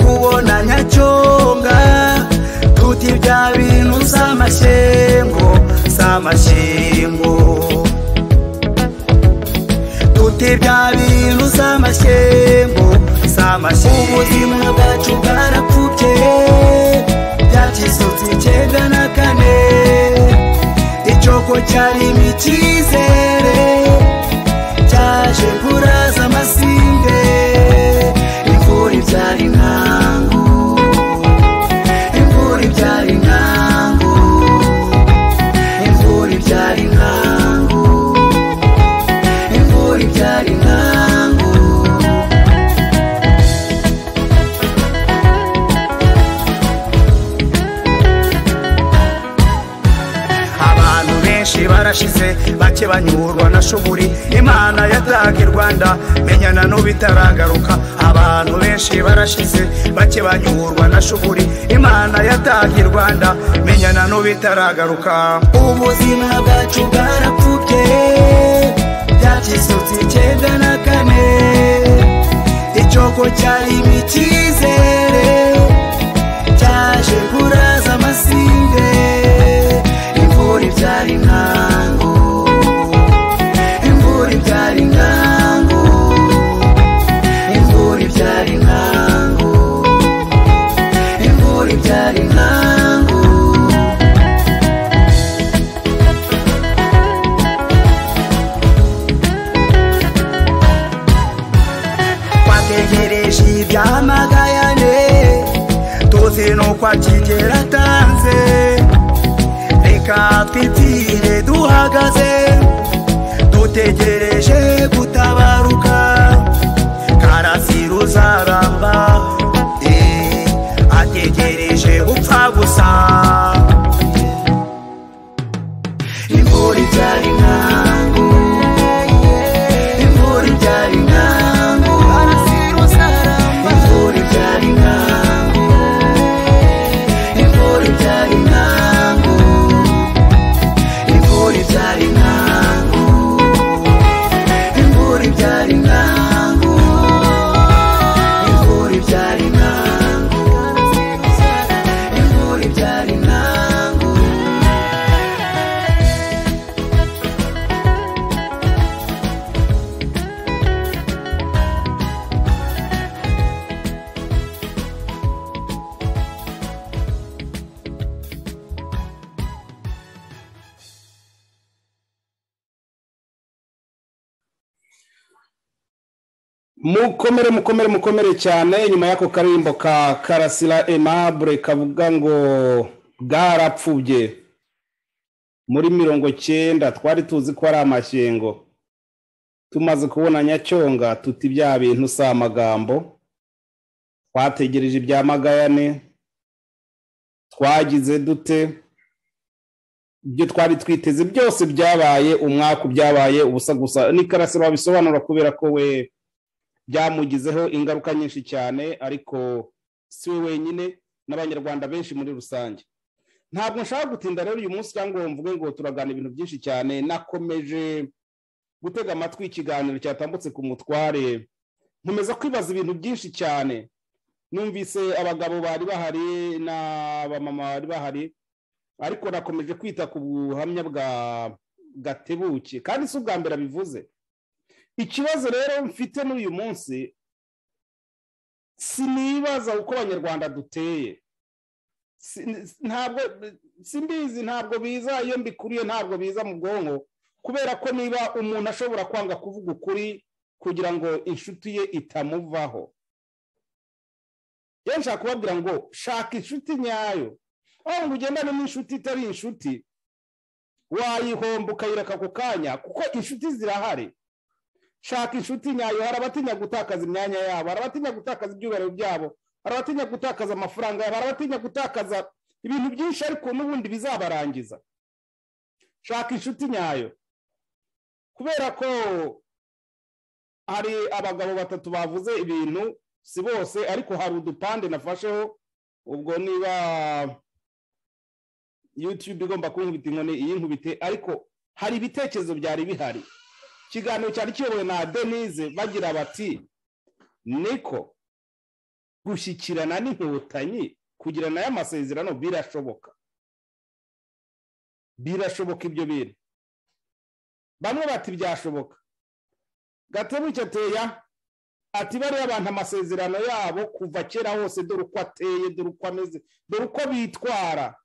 kubona nyacyonga tuti bya bintu si amashyengo si amashyengo tuti bya bintu si amashyengo si amashyengo ubuzima bwacu bwarapfubye byakisutse icyenda na kane icyoko cyarimo icyizere cyaje kuraza amasinde imvura ibyara intango imvura ibyara intango imvura ibyara intango imvura ibyara intango abantu benshi barashize bake banyurwa na shuguri imana yataka i rwanda menyana n'ubitaragaruka abantu benshi barashize bake banyurwa na shuguri imana yataka i rwanda menyana n'ubitaragaruka ubuzima bwacu bwarapfubye byakisutse icyenda na kane icyoko cyarimo icyizere cyaje kuraza amasinde imvura ibyara intango imvura ibyara intango imvura ibyara intango imvura ibyara intango twategereje ibyamagayane tuzi nuko akigera atanze reka twipfire duhagaze dutegereje gutabaruka karasi ruzaramba eh, ategereje gupfa gusa imvura ibyara intango imvura ibyara intango imvura ibyara intango imvura ibyara intango imvura ibyara intango imvura ibyara intango imvura ibyara intango imvura ibyara intango mukomere mukomere mukomere cyane nyuma y'ako karirimbo ka karasira emabure kavuga ngo bwarapfubye muri mirongo cyenda twari tuzi ko ari amashyengo tumaze kubona nyacyonga tuti bya bintu si amagambo twategereje ibya magayane twagize dute ibyo twari twiteze byose byabaye umwaka byabaye ubusa gusa ni karasira wabisobanura kubera ko we byamugizeho ingaruka nyinshi cyane ariko si we wenyine n'abanyarwanda benshi muri rusange ntabwo nshaka gutinda rero uyu munsi cyangwa ngo mvuge ngo turagana ibintu byinshi cyane nakomeje gutega amatwi ikiganiro cyatambutse ku mutware nkomeza kwibaza ibintu byinshi cyane numvise abagabo bari bahari n'abamama bari bahari ariko nakomeje kwita ku buhamya bwa gatebuke kandi si ubwa mbere abivuze ikibazo rero mfite muri uyu munsi sinibaza uko abanyarwanda duteye Si- ntabwo simbizi ntabyo biza iyo mbikuriye ntabwo biza mu bwonko kubera ko niba umuntu ashobora kwanga kuvuga ukuri kugira ngo inshuti ye itamuvaho rero nshaka kubabwira ngo shaka inshuti nyayo aho ngo ugendane n'inshuti itari inshuti wayihomba ukayireka ako kanya kuko inshuti zirahari shaka inshuti nyayo hari abatinya gutakaza imyanya yabo hari abatinya gutakaza ibyubahiro byabo hari abatinya gutakaza amafaranga yabo hari abatinya gutakaza ibintu byinshi ariko n'ubundi bizabarangiza shaka inshuti nyayo kubera ko hari abagabo batatu bavuze ibintu si bose ariko hari udupande nafasheho ubwo niba yutube igomba kunkubita inkoni iyi nkubite ariko hari ibitekerezo byari bihari ikiganiro cyari kiyobowe na denise bagira bati niko gushyikirana n'inkotanyi kugirana y'amasezerano birashoboka birashoboka ibyo bintu bamwe bati byashoboka gatebuke ateya ati bariya abantu amasezerano yabo kuva kera hose dore uko ateye dore uko ameze dore uko bitwara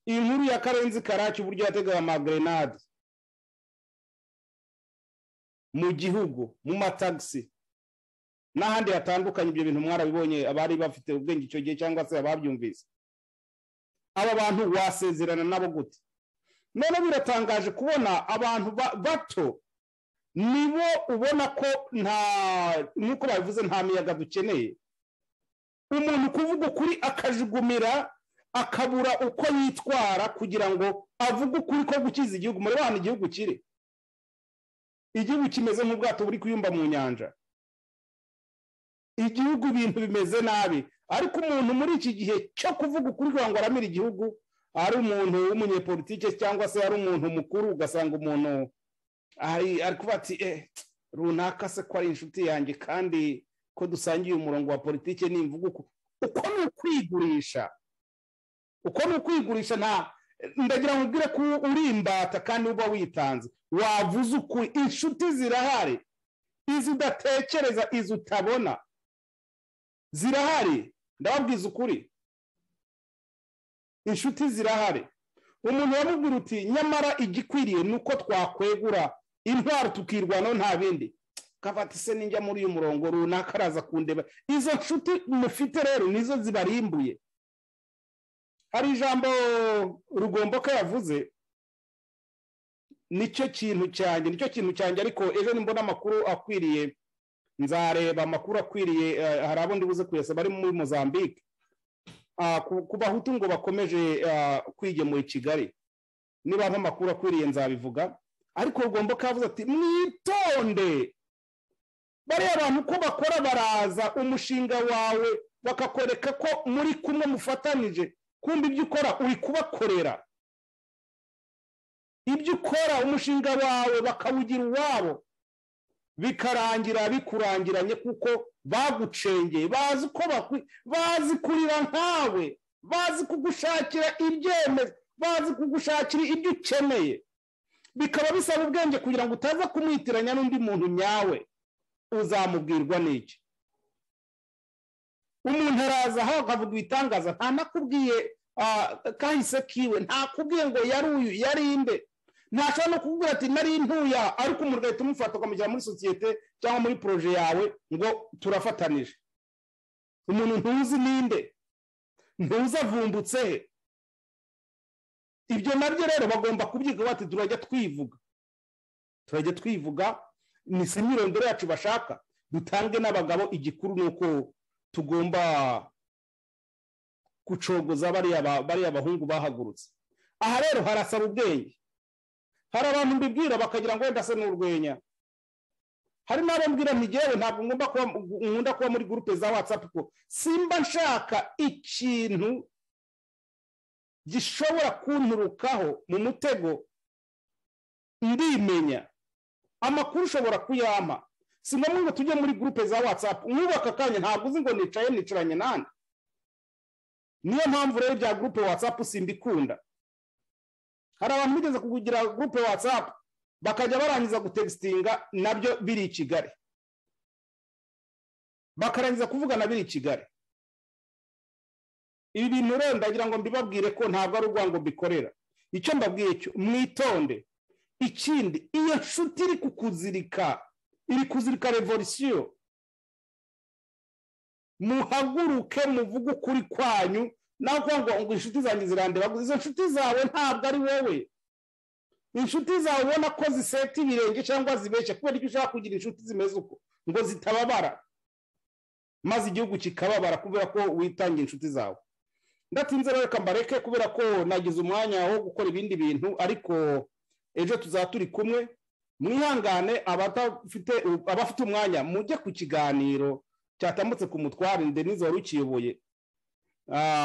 inkuru ya karenzi karaki uburyo yategaga amagrenade mu gihugu mu matagisi n'ahandi hatandukanye ibyo bintu mwarabibonye abari bafite ubwenge icyo gihe cyangwa se ababyumvise aba bantu wasezerana nabo gute none biratangaje kubona abantu bato nibo ubona ko nta nk'uko babivuze nta miyaga dukeneye umuntu kuvuga ukuri akajugumira akabura uko yitwara kugira ngo avuge ukuri ko gukiza igihugu muri bantu igihugu kiri igihugu kimeze nk'ubwato buri kuyumba mu nyanja igihugu ibintu bimeze nabi ariko umuntu muri iki gihe cyo kuvuga ukuri kugira ngo aramire igihugu ari umuntu w'umunyepolitike cyangwa se ari umuntu mukuru ugasanga umuntu ari kuba ati runaka se ko ari inshuti yanjye kandi ko dusangiye umurongo wa politike nimvuga uko uko ni ukwigurisha uko ni ukwigurisha nta ndagira ngo ubwire ko uri imbata kandi uba witanze wavuze ukuri inshuti zirahari izi udatekereza izi utabona zirahari ndababwiza ukuri inshuti zirahari umuntu wamubwira uti nyamara igikwiriye ni uko twakwegura intwaro tukirwanaho nta bindi kavati se ninjya muri uyu murongo runaka araza kundeba izo nshuti mufite rero nizo zibarimbuye hari ijambo rugomboka yavuze nicyo kintu cyanjye nicyo kintu cyanjye ariko ejo nimbona amakuru akwiriye nzareba amakuru akwiriye hari abo ndibuze kuyasaba ari muri mozambique ku bahutu ngo bakomeje kwigemura i kigali niba amakuru akwiriye nzabivuga ariko rugomboka yavuze ati mwitonde bariya abantu uko bakora baraza umushinga wawe bakakwereka ko muri kumwe mufatanije kumbi ibyo ukora uri kubakorera ibyo ukora umushinga wawe bakawugira uwabo bikarangira bikurangiranye kuko bagucengeye bazi uko bazi kurira nkawe bazi kugushakira ibyemezo bazi kugushakira ibyo ukeneye bikaba bisaba ubwenge kugira ngo utaza kumwitiranya n'undi muntu nyawe uzamubwirwa n'iki umuntu araza aho akavuga ibitangaza nta nakubwiye kahise kiwe ntakubwiye ngo yari uyu yari inde ntashobora no kukubwira ati nari ntuya ariko umuntu ugahita umufata ukamushyira muri sosiyete cyangwa muri poroje yawe ngo turafatanije umuntu ntuzi ninde ntuzi avumbutse he ibyo nabyo rero bagomba kubyiga bati turajya twivuga turajya twivuga ni imyirondoro yacu bashaka dutange n'abagabo igikuru ni uko tugomba gucogoza bariya bahungu bahagurutse aha rero harasaba ubwenge hari abantu mbibwira bakagira ngo wenda se n'urwenya hari n'abo mbwira ntigewe ntabwo nkunda kuba muri gurupe za watsapu ko simba nshaka ikintu gishobora kunturukaho mu mutego ndimenya amakuru ushobora kuyampa si ngombwa ngo tujye muri gurupe za watsapu mwubaka akanya ntabwo uzi ngo nicaye nicaranye nande niyo mpamvu rero bya gurupe watsapu simbikunda hari abantu bigeze kugira gurupe watsapu bakajya barangiza gutegistinga nabyo biri i kigali bakarangiza kuvugana biri i kigali ibi bintu rero ndagira ngo mbibabwire ko ntabwo ari urwango mbikorera icyo mbabwiye cyo mwitonde ikindi iyo nshuti iri kukuzirika iri kuzirika revolisiyo muhaguruke muvuge ukuri kwanyu nawe kuvuga ngo inshuti zanjye zirandeba izo nshuti zawe ntabwo ari wowe inshuti zawe ubona ko ziseta ibirenge cyangwa zibeshya kubera ko ushaka kugira inshuti zimeze uko ngo zitababara maze igihugu kikababara kubera ko witangiye inshuti zawe ndatinze reka mbareke kubera ko nagize umwanya wo gukora ibindi bintu ariko ejo tuzaba turi kumwe mwihangane abafite umwanya mujye ku kiganiro cyatambutse ku mutware denise wari ukiyoboye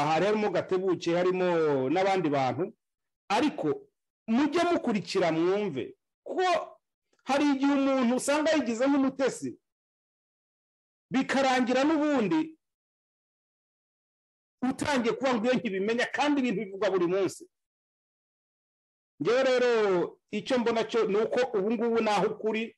harimo gatebuke harimo n'abandi bantu ariko mujye mukurikira mwumve ko hari igihe umuntu usanga yigize nk'umutesi bikarangira n'ubundi utangiye kuba ngo iyo nkibimenya kandi ibintu bivugwa buri munsi ngewe rero icyo mbona cyo ni uko ubu ngubu naho ukuri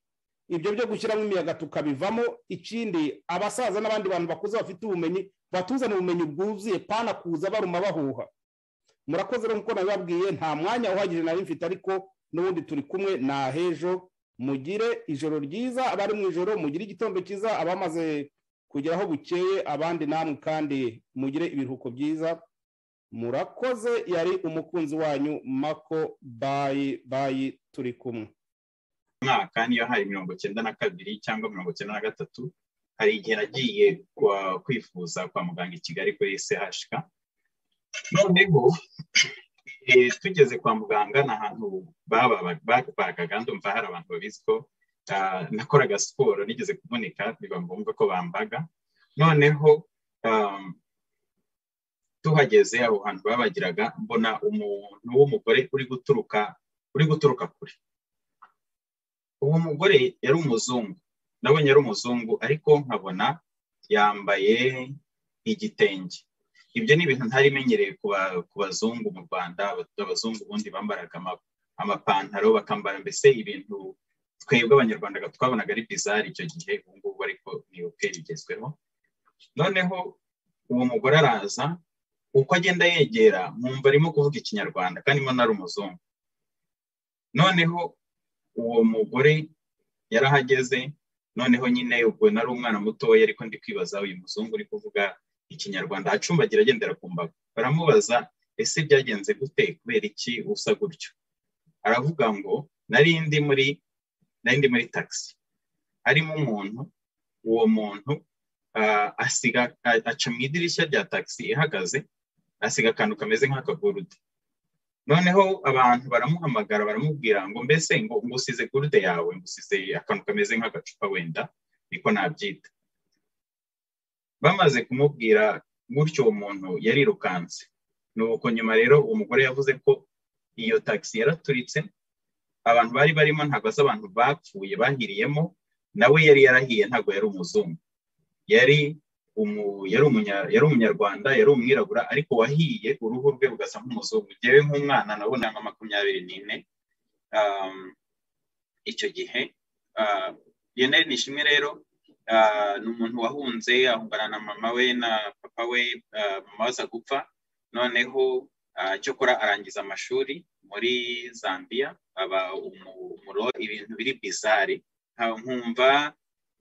ibyo byo gushyiramo imiyaga tukabivamo ikindi abasaza n'abandi bantu bakuze bafite ubumenyi batuzana ubumenyi bwuzuye pana kuza baruma bahuha murakoze rero nk'uko nabibabwiye nta mwanya uhagije nari mfite ariko n'ubundi turi kumwe ni ahejo mugire ijoro ryiza abari mu ijoro mugire igitondo cyiza abamaze kugeraho bukeye abandi namwe kandi mugire ibiruhuko byiza murakoze yari umukunzi wanyu mako bayi bayi turi kumwe mwaka niyo hari mirongo icyenda na kabiri cyangwa mirongo icyenda na gatatu hari igihe nagiye kwifuza kwa muganga i kigali kuri chk noneho tugeze kwa muganga ni ahantu babaga ndumva hari abantu babizi ko nakoraga siporo nigeze kuvunika biba ngombwa ko bambaga noneho tuhageze aho hantu babagiraga mbona umuntu w'umugore uri guturuka uri guturuka kure uwo mugore yari umuzungu nabonye ari umuzungu ariko nkabona yambaye igitenge ibyo ni ibintu ntari menyereye ku bazungu mu rwanda abazungu ubundi bambaraga amapantaro bakambara mbese ibintu twebwe abanyarwanda twabonaga ari bizari icyo gihe ubu ngubu ariko ni ubwe bigezweho noneho uwo mugore araza uko agenda yegera nkumva arimo kuvuga ikinyarwanda kandi mbona ari umuzungu noneho uwo mugore yarahageze noneho nyine ubwo nari umwana mutoya ariko ndi kwibaza uyu muzungu uri kuvuga ikinyarwanda acumbagira agendera ku mbago baramubaza ese byagenze gute kubera iki usa gutyo aravuga ngo nari ndi muri nari ndi muri tagisi harimo umuntu uwo muntu asiga aca mu idirishya rya tagisi ihagaze asiga akantu kameze nk'akagurude noneho abantu baramuhamagara baramubwira ngo mbese ngo ngusize gurude yawe ngusize akantu kameze nk'agacupa wenda niko nabyita bamaze kumubwira gutyo uwo muntu yarirukanse ni uko nyuma rero uwo mugore yavuze ko iyo tagisi yaraturitse abantu bari barimo ntabwo azi abantu bapfuye bahiriyemo nawe yari yarahiye ntabwo yari umuzungu yari yari umunyarwanda yari umwirabura ariko wahiye uruhu rwe rugasa nk'umuzungu ngewe nk'umwana nabona nka makumyabiri n'ine icyo gihe yeneri ni ishimwe rero ni umuntu wahunze ahungana na mama we na papa we mama aza gupfa noneho cyokora arangiza amashuri muri zambia aba umuro ibintu biri bizare nkumva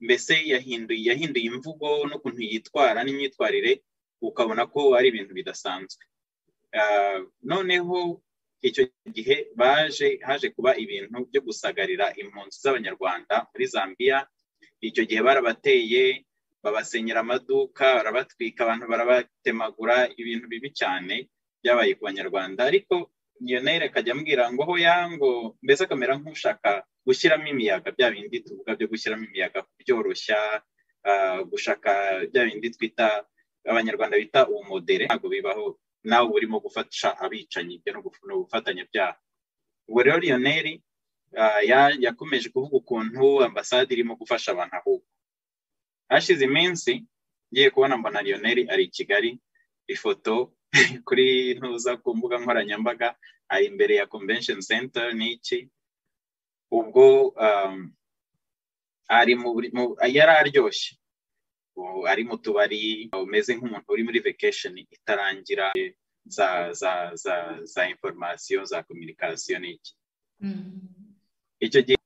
mbese yahinduye yahinduye imvugo n'ukuntu yitwara n'imyitwarire ukabona ko ari ibintu bidasanzwe noneho icyo gihe baje haje kuba ibintu byo gusagarira impunzi z'abanyarwanda muri zambia icyo gihe barabateye babasenyera amaduka barabatwika abantu barabatemagura ibintu bibi cyane byabaye ku banyarwanda ariko yonere akajya ambwira ngo ho yango mbese akamera nk'ushaka gushyiramo imiyaga bya bindi tuvuga byo gushyiramo imiyaga kubyoroshya gushaka bya bindi twita abanyarwanda bita umudere ntabwo bibaho nawe urimo gufasha abicanyi ibyo ni ubufatanyabyaha ubwo rero yoneri yakomeje kuvuga ukuntu ambasade irimo gufasha abantu ahubwo hashize iminsi ngiye kubona mbona lionel ari i kigali ifoto kuri ntuza ku mbuga nkoranyambaga ari imbere ya convention center n'iki ubwo yari aryoshye ari mu tubari umeze nk'umuntu uri muri vacation itarangira za za za za informasiyo za kominikasiyo n'iki icyo gihe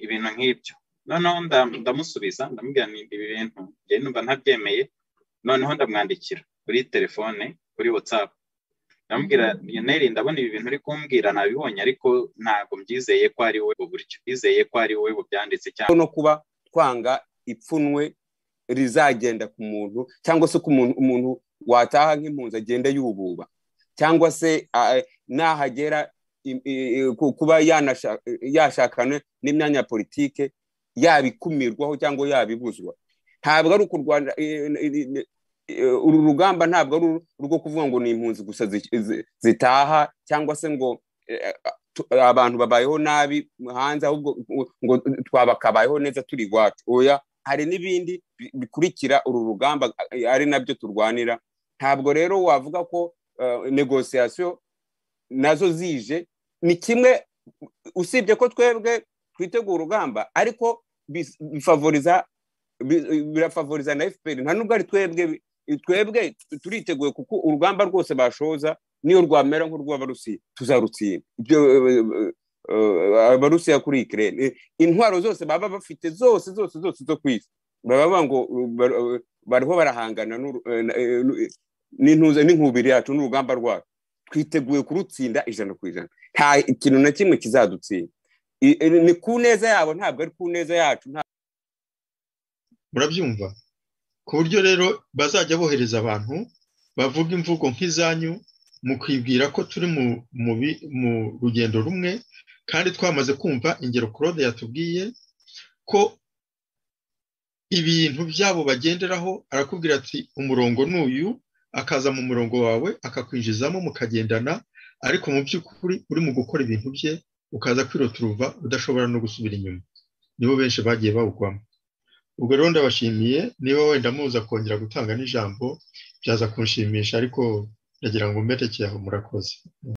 ibintu nk'ibyo noneho ndamusubiza ndamubwira ibi bintu njye numva ntabyemeye noneho ndamwandikira kuri telefone kuri watsapu ndamubwira neri ndabona ibi bintu uri kumbwira nabibonye ariko ntabwo mbyizeye ko ari wowe buryo bizeye ko ari wowe bubyanditse cyangwa no kuba twanga ipfunwe rizagenda ku muntu cyangwa se ku umuntu wataha nk'impunzi agenda yububa cyangwa se nahagera kuba yashakana n'imyanya ya politike yabikumirwaho cyangwa yabibuzwa ntabwo ari uku rwanda uru rugamba ntabwo ari urwo kuvuga ngo ni impunzi gusa zitaha cyangwa se ngo abantu babayeho nabi hanze ahubwo ngo twaba kabayeho neza turi iwacu oya hari n'ibindi bi- bikurikira uru rugamba eh, ari nabyo turwanira ntabwo rero wavuga ko eh, negosiyasiyo nazo zije ni kimwe usibye ko twebwe twitegura urugamba ariko bis- bifavoriza bi- birafavoriza na fpr nta nubwo ari twebwe bi- twebwe turiteguye kuko urugamba rwose bashoza niyo rwamera nk'urw'abarusiya tuzarutsinda ibyo eh, eh, abarusiya kuri ikirere intwaro zose baba bafite zose zose zose zo ku isi baba ngo uh, bar- uh, bariho barahangana n'uru- eh, na- eh, nu- eh, n'intuza n'inkubiri yacu n'urugamba rwacu twiteguye kurutsinda ijana ku ijana nta ikintu na kimwe kizadutsinda I- eh, ni ku neza yabo ntabwo ari ku neza yacu nta- murabyumva ku buryo rero bazajya bohereza abantu bavuga imvugo nk'izanyu mu kwibwira ko turi mu- mu bi- mu rugendo rumwe kandi twamaze kumva ingero claude yatubwiye ko ibintu byabo bagenderaho arakubwira ati umurongo ni uyu akaza mu murongo wawe akakwinjizamo mukagendana ariko mu by'ukuri uri mu gukora ibintu bye ukaza kwiroturuva udashobora no gusubira inyuma nibo benshi bagiye bawugwamo ubwo rero ndabashimiye niba wenda muza kongera gutanga n'ijambo byaza kunshimisha ariko ndagira ngo mberekeye aho murakoze